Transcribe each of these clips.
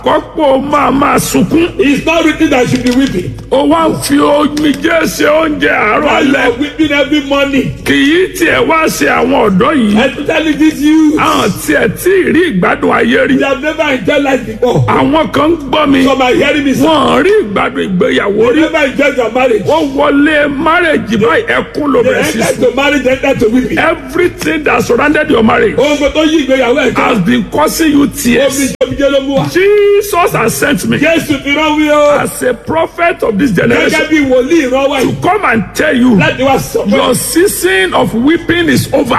kọ́pọ̀ máa máa sunkún. It's not written that you should be weeping. ó wá ń fi omijé ṣe oúnjẹ àárọ̀ While you alẹ́. are weeping every morning. kì í tiẹ̀ wá ṣe àwọn ọ̀dọ́ yìí. Especially this youth. àwọn tiẹ̀ tí ì rí ìgbádùn ayé rí. They have never enjoyed life before. àwọn kan ń gbọ́ mi. Some are hearing me say, wọ́n rí ìgbádùn ìgbéyàwó they rí. never enjoyed their marriage. wọ́n wọlé márèjì báyìí ẹkún ló They bẹ̀rẹ̀ sí entered sùn. to marry, they entered to weeping. everything that surrounded your marriage Ohun kan tó yí ìgbéyàwó ẹ̀ has kan. been causing you Omi tears. omijé ló mú wa. Jesus has sent me Jésù fi rán wí o. as a prophet of this Gẹ́gẹ́ generation bí wòlíì rán wá yìí. come and tell you Láti wá sọ pé. your season of weeping is over.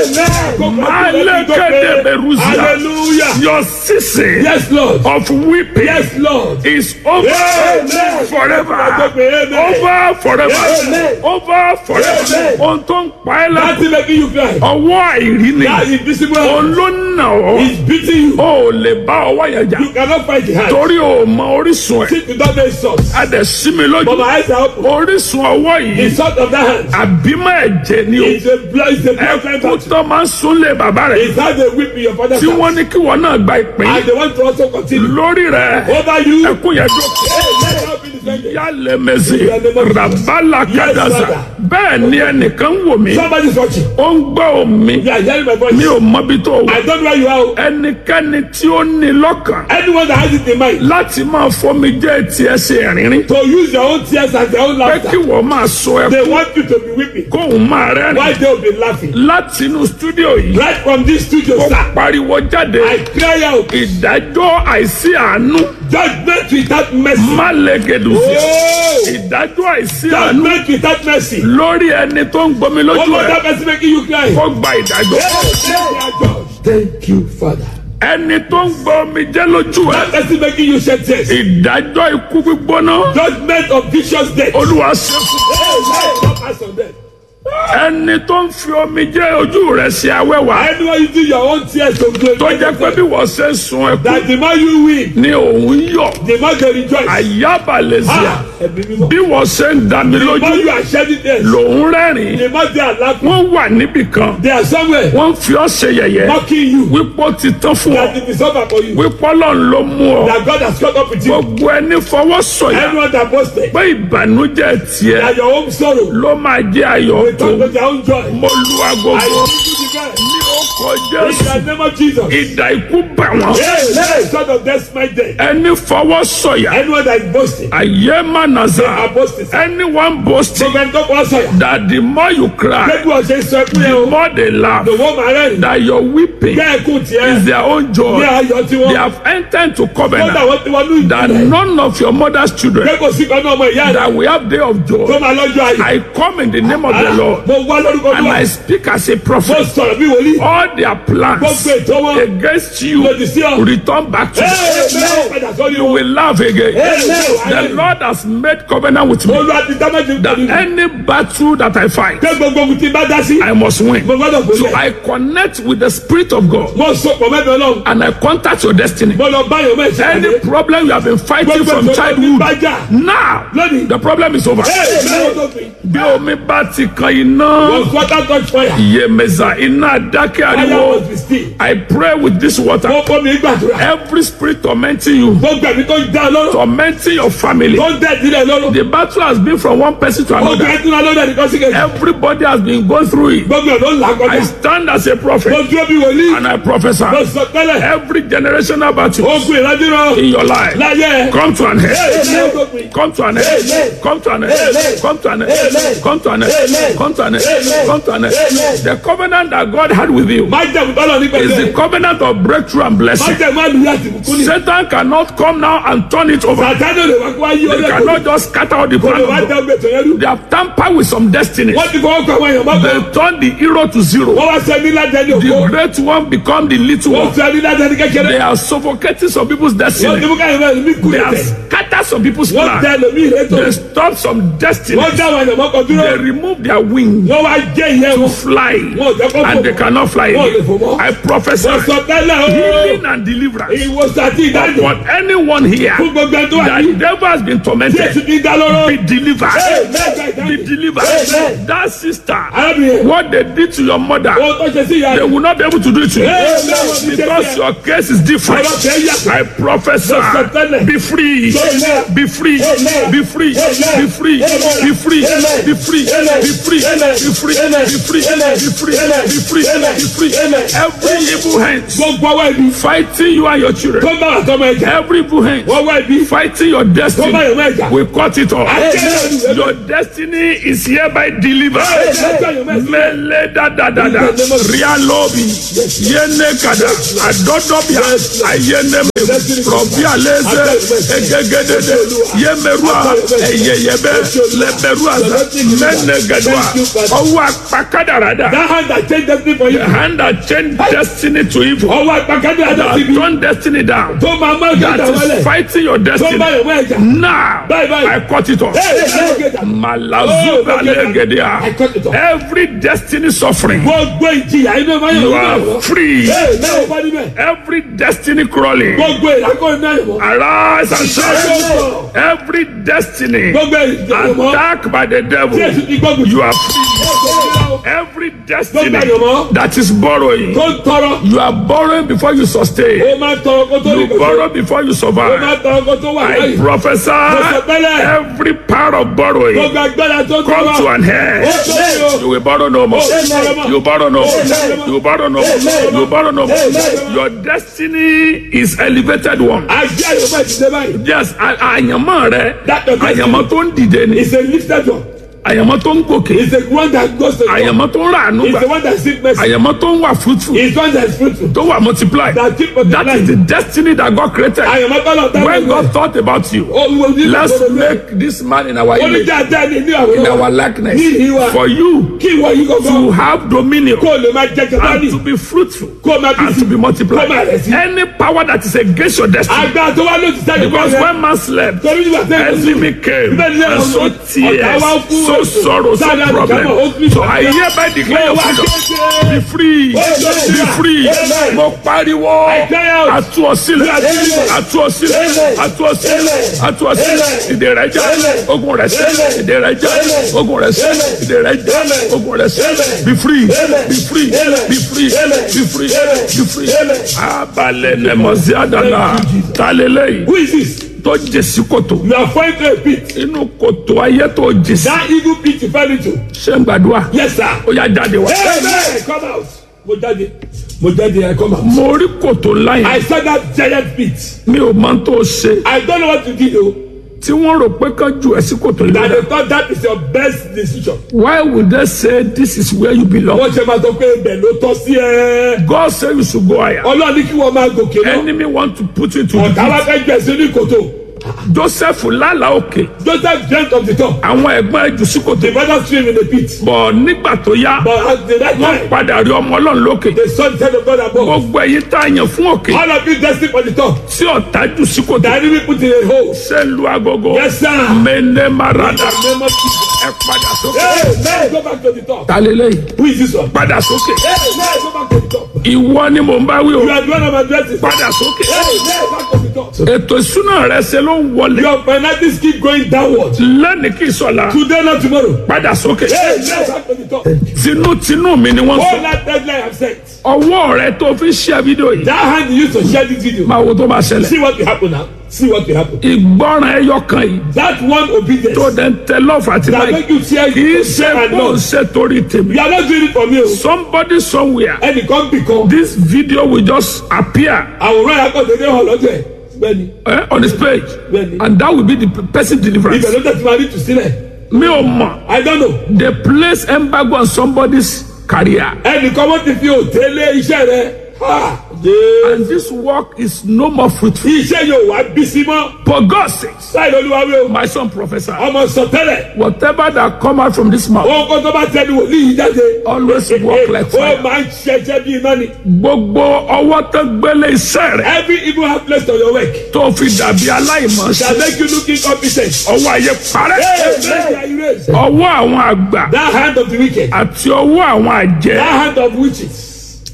Malekede Beruzia. Hallelujah. Your season Yes, Lord. of weeping Yes, Lord. is over Amen. forever. Amen. Over forever. Amen. Over forever. Amen. Ohun tó ń pa ẹ́ láti Láti making you cry. ọwọ́ àìrí ni That invisible òun hand ló nà ọ́. is beating you. O ò lè bá ọwọ́ yẹn jà You cannot fight the hand. torí o mọ orísun ẹ̀. Sit without the source. A dẹ̀ sí mi But lójú. my eyes are open. Orísun ọwọ́ The yìí source of that hand àbímọ ẹ̀jẹ̀ ni o. is a blood, is a blood Ẹkún battle. tó máa ń súnlé bàbá rẹ̀. It's how they whip in your father's Tí house. wọ́n ní kí wọ́n náà gba ìpín And they want to also continue. lórí rẹ̀. Over you. Ẹkún yẹn dúró. Hey, let God be defended. Yálẹ̀ mẹ́sì rabala kadaza. Bẹ́ẹ̀ ni ẹnìkan ń wò mí. Somebody's watching. Ó ń gbọ́ omi. You are hearing my voice. Mi ò mọbi tó wà. I don't know where you are. Ẹnikẹ́ni tí ó ní lọ́kàn Anyone that has it in mind láti máa fomi jẹ́ tiẹ̀ ṣe ẹ̀rínrín. to use your own tears as their own Pé laughter. kí wọ́n máa sọ They ẹkún want you to be weeping. kóun máa rẹ́rìn. Why they will be laughing? Láti inú stúdíò yìí. Right from this studio, Ó sir. pariwo jáde. I cry out. Ìdájọ́ àìsí àánú. Judgment without mercy. Má lẹ́gẹ̀dù sí. Oh! Ìdájọ́ àìsí àánú. Judgment without mercy. Lórí ẹni tó ń gbomi lójú One more ẹ̀. that person making you cry. Kó gba ìdájọ́. Thank you, Father. Ẹni tó ń gbọ́ omi jẹ́ lójú ẹ̀. That person making you shed tears. Ìdájọ́ ikú gbígbóná. Judgment of vicious death. Olúwa ṣe fún. Hey, not pass on them. Ẹni tó ń fi omi jẹ́ ojú rẹ̀ ṣe awẹ́wà. Anyone using your own tears to Tó glorify jẹ́ pé bí yourself, wọ́n ṣe ń sun ẹkún that the more you win, ni òun yọ̀. the more they rejoice. Àyábalẹ̀síà. Ah, ẹ̀mí mímọ́. Bí wọ́n ṣe ń dá mi The more lójú you are shedding tears, lòun rẹ́rìn. the more they are laughing. Wọ́n wà níbì kan. They are somewhere Wọ́n fi ọ́ ṣe yẹ̀yẹ́. mocking you. Wípé ó ti tán fún ọ. That it is over for you. Wípé Ọlọ́run ló mú ọ. That God has caught up with you. Gbogbo ẹni fọwọ́ sọ̀yà. Anyone that boasted Pé ìbànújẹ́ tiẹ̀ that your own sorrow ló máa jẹ́ ayọ̀ will tó. turn to their own joy. Mo lu I agogo give you the best. ní ọkọ̀ In Jésù. the name of Jesus. Ìdà ikú bà wọ́n. Hey, hey, son of death, my day. Ẹni fọwọ́ sọ̀yà. Anyone that is boasting, Ayé má are nàza. boasting. Anyone boasting Gbogbo ẹni tó kọ́ sọ̀yà. that the more you cry, Gbogbo ọ̀sẹ̀ sọ ẹkún yẹn the o. more they laugh. Lọ́wọ́ màá rẹ̀ That your weeping Bẹ́ẹ̀ kú tiẹ̀. is their own Ní joy. ayọ̀ tí They wọ́n. have entered to Wọ́n dà covenant wọ́n ti wọ́n ní that ìdílé. none of your mother's children Pé kò sí kan náà ọmọ ìyá rẹ̀ that we have day of tó joy. máa lọ́jọ́ ayọ̀. I come in the name of the Lord Mo wá lórúkọ and I Olúwa. speak as a Mo prophet. sọ̀rọ̀ bí wòlíì. All their plans Gbogbo ètò wọn. against you Lòdì sí ọ. return back to Hey, you. hey, padà sọ́rí You o. will laugh again. The Amen. Lord has made covenant with me Olúwa ti dá méjì that pẹ̀lú. any battle that I fight, Pé gbogbo ogun tí n bá dá sí. I must win. Mo gbọ́dọ̀ So gbòòlẹ̀. I connect with the Spirit of God Mo so pọ̀ mẹ́bẹ̀ Ọlọ́run. and I contact your destiny. Mo lọ bá yọ̀ mẹ́sẹ̀ Any àdé. problem you have been fighting Gbogbo from ìṣòro tí childhood, bá jà. now Lónìí. the problem is over. Hey, mẹ́wọ́n tó fi. Bí omi bá ti kan iná, Was water touch fire? iyemeza iná dákẹ́ Fire ariwo. must be still. I pray with this water. Mo kọ́ mi gbàdúrà. Every spirit tormenting you, Gbogbo ẹ̀mí tó ń dá lọ́rọ̀. tormenting your family. Tó ń dẹ̀ sílẹ̀ lọ́rọ̀. The battle has been from one person to Gbogbo another. ẹ̀ tún lọ́dọ̀ nìkan sí kejì. Everybody has been going through it. Gbogbo ẹ̀ ló ń là I kọjá. stand as a Mo prophet dúró bí wòlíì. and I prophesy Mo sọ tẹ́lẹ̀. every generational battle Ogun ìrandíran. in your life Láyé ẹ̀. come to an Hey, end. mẹ́wọ́n tó fi. Come to an end. Amen. Come to an end. Amen. Come to an end. Amen. Come to an end. Amen. Come to an end. Amen. Come to an end. Amen. The covenant that God had with you Má jẹ̀mú tọ́lọ̀ ní is the pẹ̀lẹ́. covenant of breakthrough and Má blessing. jẹ̀mú àlùyá àti bùkún ní. Satan cannot come now and turn it over. Sàtánì ò lè wá kó wá yí They ọlẹ́kọ̀ọ́. cannot just scatter all the Kò lè plan wá of dá God. gbèsè yẹn rú. They have tampered with some destinies. Wọ́n ti fọwọ́ kọ àwọn èèyàn mọ́kàn. They turn the hero to zero. Wọ́n wá sọ ní ládẹ́ni The òkú. great one become the little Wọ́n one. sọ ní ládẹ́ni kékeré. They are suffocating some people's Wọ́n ti destiny. mú káyọ̀ mẹ́rin ní They have kúrẹ́tẹ̀. scattered some people's Wọ́n tẹ plans. ẹlòmíì létò. They stop some destiny. Wọ́n dá àwọn èèyàn mọ́kàn dúró. They remove their wings Wọ́n wá jẹ́ ìyẹn to wọn. fly Wọ́n ò jẹ́ kó and fò. they cannot fly fly Wọ́n lè fò again. mọ́. I prophesy Wọ́n sọ tẹ́lẹ̀ o. healing and deliverance Ìwòsàn àti ìdájọ́. upon anyone here Fún gbogbo ẹni tó wà that ní. the devil has been Jésù tormented. ti dá lọ́rọ́. Be delivered. Amen. Be delivered. Amen. That sister, Arábìnrin. what they did to your mother, Ohun tó ṣe sí ìyá they rẹ̀. will not be able to do it to you Amen. because your case is different. Ọ̀rọ̀ tẹ̀ yàtọ̀. I prophesy, be free, Amen. be free, Amen. be free, Amen. be free, Amen. be free, Amen. be free, Amen. be free, Amen. be free, Amen. be free, Amen. be free, Amen. be free, Amen. be free. Amen. Every evil hand Gbogbo ọwọ́ ibi. fighting you and your Tó children, bá wà tọ́mọ ẹ̀jẹ̀. every evil hand Wọ́n wá ibi. fighting your Tó bá destiny, yọ̀ mọ́ ẹ̀jà. we cut it off. Amen. Your destiny is hereby delivered. Amen. Mele da da da da. Rialobi. Yene kada. Adodobia. Ayene me. Robi aleze. Egegedede. Yemerua. Eyeyebe. Leberua. Mene gadwa. Ọwọ́ apakadarada. That hand that change destiny for you. The hand that changed destiny to evil. Ọwọ́ àgbàkadì That àdàtì bí. turned destiny down. Tó máa mọ́ That ìgbà is wọlé. fighting your Tó destiny. bá yọ̀ mọ́ ẹ̀jà. Now, Bye, bye. I cut it off. Malazuba legedia. Every destiny suffering, Gbogbo ìjìyà inú ẹ̀ma you yọ̀ are mọ́. free. Ee náà bá níbẹ̀. Every destiny crawling, Gbogbo ìdákọ̀ iná yọ̀ mọ́. arise and shine. Gbogbo Every destiny gbogbo ìjìyà mọ́. attacked by the Tí devil, èsì ti gbógun. you are free. Gbogbo Every destiny Gbogbo àyànmọ́. that is borrowing, tó ń tọrọ. you are borrowing before you sustain. Ó máa ń tọrọ kó tó rí You kò tó. borrow before you Ó máa survive. ń tọrọ kó tó wà I láyé. prophesy every power of borrowing Gbogbo agbára tó ń come to tọrọ. an end. Ó tó rí o. You will borrow no more. You borrow no more. You borrow no more. You borrow no more. Your destiny is elevated one. Ajé àyọ̀mọ́ ìdílé báyìí. Yes, a- àyànmọ́ rẹ, That does not àyànmọ́ tó ń dìde ni, It's a lifted one. àyànmọ́ tó ń gòkè, It's the one that goes to the àyànmọ́ tó ń ràánú It's the gbà, one that seek mercy. àyànmọ́ tó ń wà fruitful, It's one that is fruitful. tó wà multiply. That keep That multiplying. is the destiny that God created. Àyọ̀mọ́ kọ́lọ̀ tá When God thought about you, let's make this man in our image, Onídàájá ni ní in àwòrán our wa. likeness, Ní ìwà. for you Kí ìwọ yìí to kọ̀ọ̀kan. have dominion Kó o lè máa jẹ and kẹtàlì. to be fruitful Kó o máa bí and to be sí. multiplied. Kó máa rẹ̀ sí. Any power that is against your destiny, Agbára tó wá lójú sẹ́yìn because rẹ̀. when man slept, Torí nígbà tẹ́ ẹ̀ sùn. enemy came Bẹ́ẹ̀ ni and so ọ̀tá tears, wá fún so èso. sorrow, so Sáyà problem. nìkan mọ̀, ó fi So I hereby declare your Wá freedom. kéde. Be free, be free. Amen. Mo pariwo, cry out. atu ọsílẹ̀, Amen. atu ọsílẹ̀, Amen. atu ọsílẹ̀, Amen. atu ọsílẹ̀. Ìdè rẹ̀ já, Amen. ogun rẹ̀ sẹ́, Amen. ìdè rẹ̀ já, Amen. ogun rẹ̀ sẹ́, Amen. ìdè rẹ̀ já, Amen. ogun rẹ̀ sẹ́. Amen. Be free, Amen. be free, Amen. be free, Amen. be free, Amen. be free. Amen. Abalẹ̀ nẹ̀mọ̀sí àdàlà, talẹ̀lẹ̀ Who yìí is this? tó jèsí kòtò. You are falling to a pit. Inú kòtò ayé tó jèsí. That evil pit you fell into. Ṣé ń gbàdúrà? Yes sir. Ó yá jáde wá. Amen. Come out. Mo jáde. Mo jáde I come out. Mo rí kòtò ńlá I yẹn. saw that giant pit. Mi ò mọ tó ṣe. I don't know what to do though. Tí wọ́n rò pé kán jù ẹ́ sí kòtò That yìí. they thought that is your best decision. Why would they say this is where you belong? Wọ́n ṣe máa sọ pé ibẹ̀ ló tọ́ sí ẹ. God say you should go higher. Ọlọ́run ní kí wọ́n máa gòkè lọ. Enemy want to put you to Ọ̀tá the wá fẹ́ gbẹ̀ sí ní kòtò. pit. Joseph lálàá òkè. Joseph dreamt of the top. Àwọn ẹ̀gbọ́n ẹ̀ jù sí kòtò. The brother swim in the pit. Bọ̀ nígbà tó yá, But at the right wọ́n time, padà rí ọmọ ọlọ́run lókè. the son said of God above. Gbogbo ẹ̀yin tá a yàn fún òkè. All of you destined for the top. Tí ọ̀tá jù sí kòtò. The enemy put in a hole. Ṣé lu agogo? Yes sir. Mene marada. Name of Jesus. Ẹ padà sókè. Hey, man, go back to the top. Ta lélẹ́yìí? Who is this one? Padà sókè. Hey, man, go back to the top. Ìwọ ni mò ń bá wí o. You are the one of my blessings. Padà sókè. Hey, man, back to the top. Ètò ìsúná rẹ ṣe ló ń wọlé. Your finances keep going downward. Lẹ́ni kì í sọ̀la. Today, not tomorrow. Padà sókè. Hey, man, back to the top. Tinútinú mi ni wọ́n All sọ. that deadline I've set. Ọwọ́ rẹ tó fi ṣe fídíò yìí. That hand you used to share this video. Máa wo tó bá ṣẹlẹ̀. See what will happen now. See what will happen. Ìgbọràn ẹyọ kan yìí. That one obedience Tó dẹ̀ ń tẹ lọ́ọ̀fù àti that láì. make you share Kì í you ṣe and kó o love. ṣe torí tèmi. You are not doing it for me. o. Somebody somewhere. Ẹnìkan bì kan. This video will just appear Àwòrán akọ̀dédé hàn lọ́jọ́ ẹ̀. Bẹ́ẹ̀ni, eh, on his page. bẹ́ẹ̀ni. And that will be the person deliverance. Ibẹ̀ ló tẹ̀sí máa ní tùsílẹ̀. Mi ò mọ̀. I don't know. They place embargo on somebody's career. Ẹnìkan wọ́n ti fi òtélé iṣẹ́ rẹ̀. Ha! Jésù. And this work is no more fruitful. Iṣẹ́ yóò wá bí sí mọ́. For God sakes, Láì lóluwà wí o. my son professor, Ọmọ sọtẹ́lẹ̀. whatever that come out from this mouth, Ohun kan tó bá tẹnu wòlíì yìí jáde. always work like Ó fire. máa ń ṣẹṣẹ́ bí iná ni. Gbogbo ọwọ́ tó gbélé iṣẹ́ rẹ̀ Every evil hand placed on your work tó fi dàbí aláìmọ̀ shall sí. make you look incompetent. Ọwọ́ ayé parẹ́. Amen. Erase. Ọwọ́ àwọn àgbà That hand of the wicked. àti ọwọ́ àwọn That àjẹ́ hand of witches.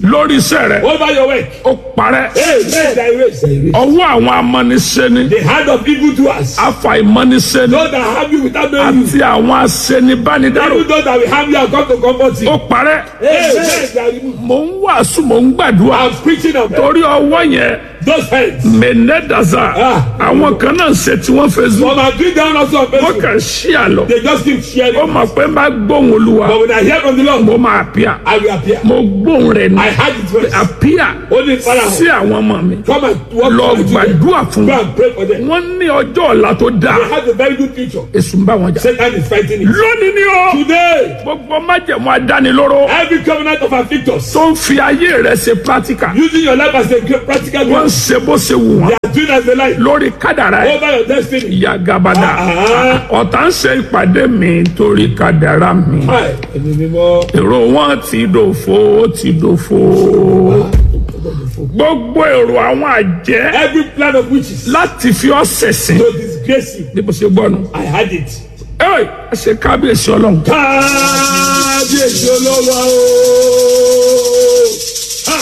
lórí iṣẹ́ rẹ̀ over your work. ó parẹ́ Amen. Thy ways. Thy ways. ọwọ́ àwọn amọ́niṣẹ́ni The hand of evil doers. afàìmọ́niṣẹ́ni Those that harm you without knowing you. àti àwọn aṣenibánidárò Even those that will harm you and come to comfort you. ó parẹ́ Amen. They are removed. mò ń wàásù mò ń gbàdúrà I'm preaching of them. torí ọwọ́ yẹn Those hands. mẹ́nẹ́dàzà Ah. àwọn kan náà ṣe tí wọ́n fẹ́ zú From my doing down also on wọ́n Facebook. kàn ṣí àlọ́ They just keep sharing. ó mọ̀ pé má gbóhùn olúwa But when I hear from the Lord, mo máa pìà I will appear. mo gbóhùn rẹ̀ ní I heard it first. àpìà Only Father, sí àwọn ọmọ mi come and walk lọ with me. gbàdúrà fún Go wọn and pray for them. wọ́n ní ọjọ́ ọ̀la tó dáa They have a very good future. èsù ń bá wọn jà Satan is fighting it. lónìí ni ó Today, gbogbo májẹ̀mú adánilóró every covenant of afflictors, tó ń fi ayé rẹ̀ ṣe practical using your life as a great practical wọ́n ń one, ṣe bó ṣe wù wọ́n they are doing as they like lórí kádàrá ẹ̀ over your destiny. ìyá gabada Ah. ọ̀tá ń ṣe ìpàdé mi torí kádàrá mi Hi, ẹni mímọ́. èrò wọn ti dòfo ó ti dòfo gbogbo èrò àwọn àjẹ́ Every plan of witches láti fi ọ́ ṣẹ̀sìn to disgrace you, ní bó ṣe gbọ́ nu I had it. ẹ ẹ ṣe kábíyèsí ọlọ́run kábíyèsí olówó ooo ha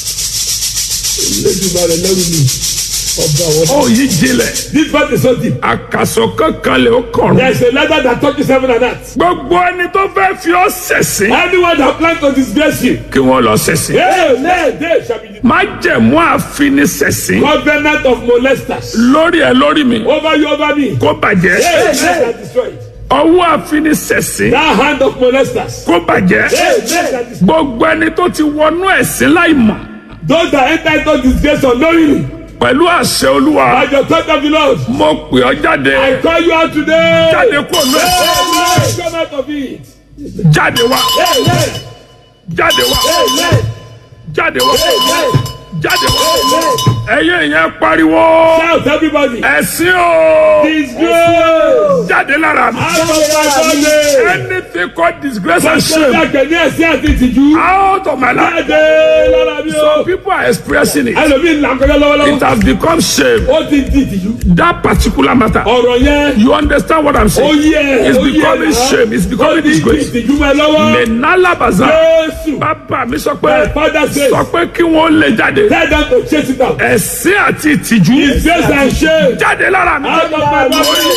lẹ́dùnmarè lẹ́rù mi ọba àwọn. ó yí jinlẹ̀ this part is so deep. àkàsọ̀ kankan lè ó kọ̀rọ̀ there is a letter that touches heaven and earth. gbogbo ẹni tó fẹ́ fi ọ́ ṣẹ̀sìn anyone that plan to disgrace you. kí wọ́n lọ ṣẹ̀sìn amen they shall be the májẹ̀mú àfinisẹ̀sìn covenant of molesters. lórí ẹ lórí mi over you over me. kó bàjẹ́ amen that destroyed. ọwọ́ àfinisẹ̀sìn that hand of molesters. kó bàjẹ́ amen that destroyed. gbogbo ẹni tó ti wọnú ẹ̀sìn láì mọ̀ those that enter into disgrace unknowingly. pẹ̀lú àṣẹ olúwa by the touch of the lord. mo pè ọ́ jáde I call you out today. jáde kó lọ Amen. Come out of it. jáde wá Amen. jáde wá Amen. jáde wá Amen. jáde wá Amen. ẹ̀yin yẹn pariwo Shout everybody. ẹ̀sìn o Disgrace. jáde lára mi Out of my body. anything called disgrace and Ṣé shame ìdájọ́ ní ẹ̀sìn àti ìtìjú? out of my life Jáde lára mi o. some people are expressing it Ẹlòmíì ń là ń kọjá it lọ́wọ́lọ́wọ́. has become shame Ó ti di ìtìjú. that particular matter Ọ̀rọ̀ yẹn. you understand what i'm Ó saying yẹ. it's ó yẹ becoming náà. shame it's Ó becoming ti di disgrace ìtìjú mọ́ ẹ lọ́wọ́. menalabaza Jésù. bàbá mi sọ My pé father says. sọ pé kí wọ́n lè jáde Tell them to chase it out. ẹ̀sìn àti ìtìjú Disgrace and shame. jáde lára mi. Out of my body.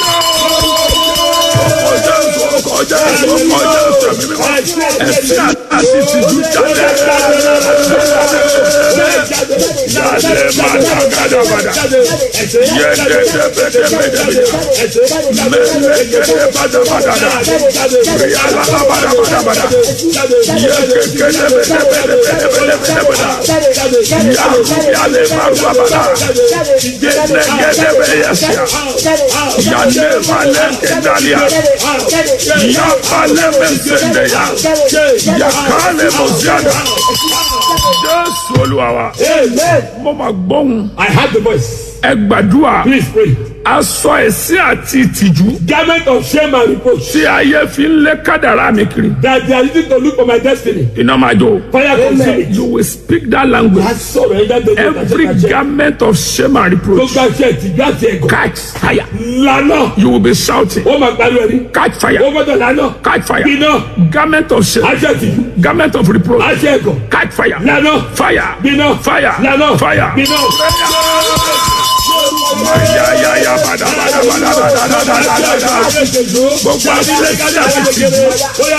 ọjọ́ ìṣó ọjọ́ ìṣó ọjọ́ ìṣó mi mímọ́ ẹ̀sìn àti ìtìjú jáde jáde màdàgàdàgàdà yẹ́dẹ́dẹ́bẹ́dẹ́bẹ́dẹ́bẹ́dẹ́ mẹ́lẹ́gẹ́dẹ́ bàdàbàdàdà ríyàlá bàdàbàdàbàdà yẹ́kẹ́kẹ́dẹ́bẹ́dẹ́bẹ́dẹ́bẹ́dẹ́bẹ́dẹ́ yàlẹ́ màrúwàbàdà gẹ́dẹ́gẹ́dẹ́bẹ́yẹsẹ̀ yàlẹ́ màlẹ́kẹ́dàlíà yàkálẹ̀ mẹ́sẹ̀ndẹ̀yà yàkálẹ̀ mọ̀síàdà jésù olúwa wa Amen. mo máa gbóhùn I heard the voice. ẹ gbàdúrà Please pray. aṣọ ẹ̀sìn àti ìtìjú Garment of shame and reproach. tí ayé fi ń lé kádàrá mi kiri That they are using to look for my destiny. iná máa jó Fire consume it. you will speak that language A sọ̀rọ̀ ẹ̀dá tó ní every garment of shame and reproach Gbogbo aṣọ ìtìjú àti ẹ̀gọ́. catch fire Lánà. you will be shouting Ó máa pariwo ẹni. catch Ó fire gbọ́dọ̀ lánà. catch fire Gbiná. garment of shame Aṣọ ìtìjú. garment of reproach Aṣọ ẹ̀gọ́. catch fire Lánà. fire Gbiná. fire Lánà. fire Gbiná. ya ya ya bada bada bada bada bada bada bada gbogbo abúlé kájà ti ti Ó yá